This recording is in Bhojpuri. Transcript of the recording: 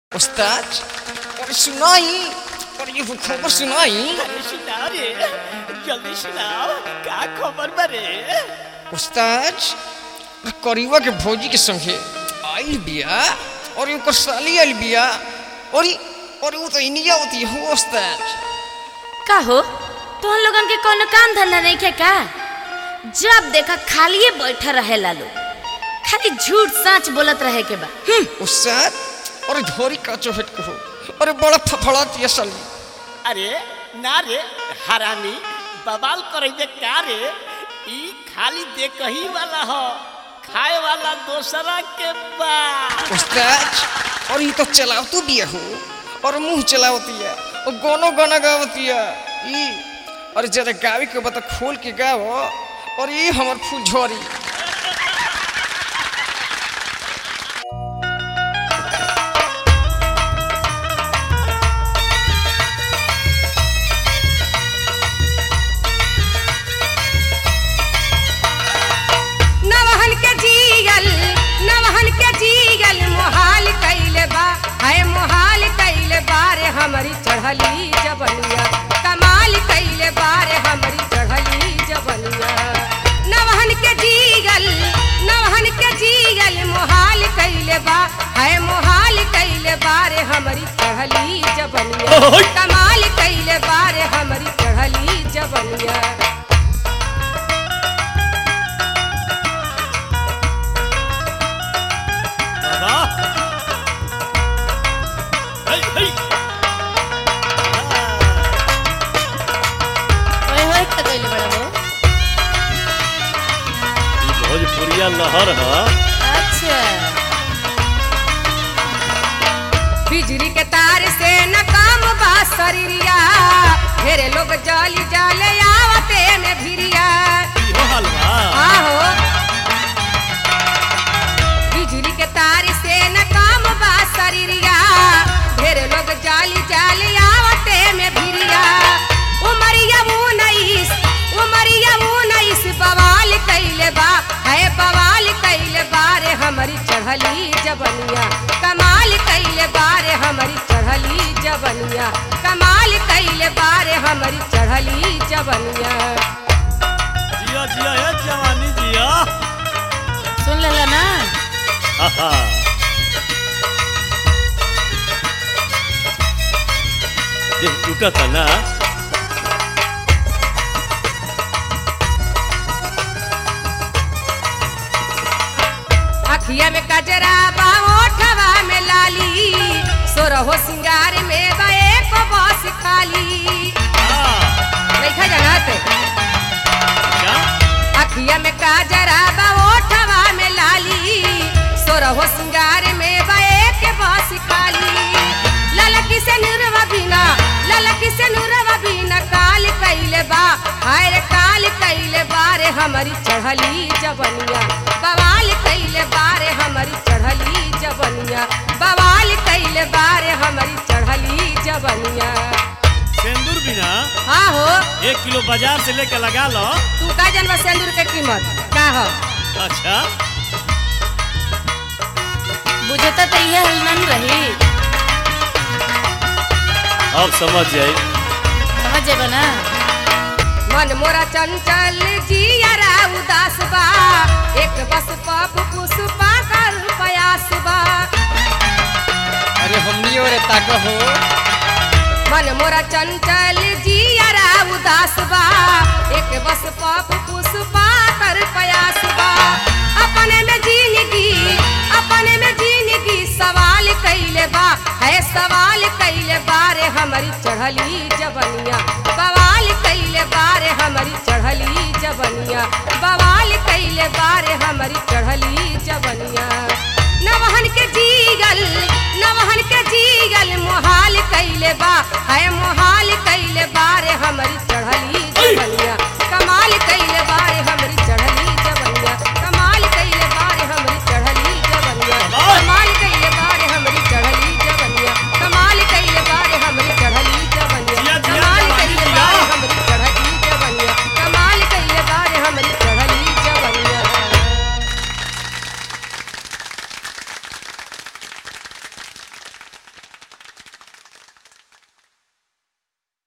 उस्ताद और सुनाई और ये खबर सुनाई अरे सुनाओ रे जल्दी सुनाओ का खबर बरे उस्ताद करीबा के भौजी के संगे आइल बिया और ओकर साली आइल बिया और ई- और वो तो इंडिया होती हो उस्ताद का हो तुम लोगन के कोनो काम धंधा नहीं के का जब देखा खालिए बैठा रहे लालो खाली झूठ सच बोलत रहे के बा हम्म, उस्ताद और धोरी का चोहट कहो अरे बड़ा फफड़ाती है साली अरे ना रे हरामी बवाल करे दे का रे ई खाली देखही वाला हो खाए वाला दोसरा के बा उस्ताद और ये तो चलावतू बिया हो और मुंह चलावती है और गानो गाना गावती है ई और जरा गावे के बता खोल के गाओ और ये हमर फूल झोरी नवहन के जीगल नवहन के जीगल मोहाल कैले बा है मोहाल कैले बारे हमारी चढ़ली जबनिया कमाल कैले बारे हमारी चढ़ली जबनिया नवहन के जीगल नवहन के जीगल मोहाल कैले बा है मोहाल कैले बारे हमारी चढ़ली जबनिया ओहोय। कमाल कैले बारे हमारी चढ़ली जबनिया बाबा हे हे ओए होए का कइले बड़ा हो ई भोजपुरिया लहर ह अच्छा बिजली के तार से न काम बा शरीरिया ढेरे लोग जाली जाले आवते में भिरिया इहो हलवा आहो बिजली के तार से न काम बा शरीरिया ढेरे लोग जाली जाली आवते में भिरिया उमरिया उन्नीस उमरिया उन्नीस बवाल कैले बा है बवाल कैले बारे हमारी चढ़ली जबनिया कमाल कैले बारे हमारी चढ़ली जबनिया कमाल कैले बारे हमारी चढ़ली जबनिया जिया जिया हे जवानी जिया सुन लेला ना आहा देह टूटा था ना अखिया में कजरा बा ओठवा में लाली सोरहो सिंगार में बे बस खाली हाँ, देखा जानत क्या अखिया में कजरा बा ओठवा में लाली सोरहो सिंगार में बे के बस खाली ललकी से नुरवा बिना ललकी से नुरवा बिना काल कैले बा हाय रे काल कैले बारे हमारी चढ़ली जबनिया बवाल कैले बारे हमारी चढ़ली जबनिया बवाल कैले बारे हमारी चढ़ली जबनिया सिंदूर बिना हाँ हो एक किलो बाजार से लेके लगा लो तू का जनवा सिंदूर के कीमत का हो अच्छा बुझता तो ये हलनन रही अब समझ जाए समझ जेबा ना मन मोरा चंचल जियरा उदास बा एक बस पप पुष्पा कर प्रयास बा अरे हमनी और ताक हो मन मोरा चंचल जियरा उदास बा एक बस पप पुष्पा कर प्रयास बा अपने में जिंदगी अपने में जिंदगी सवाल कैले बा है सवाल कैले बारे हमारी चढ़ली जबनिया बवाल कैले बारे हमारी चढ़ली जबनिया बवाल कैले बारे हमारी चढ़ली जबनिया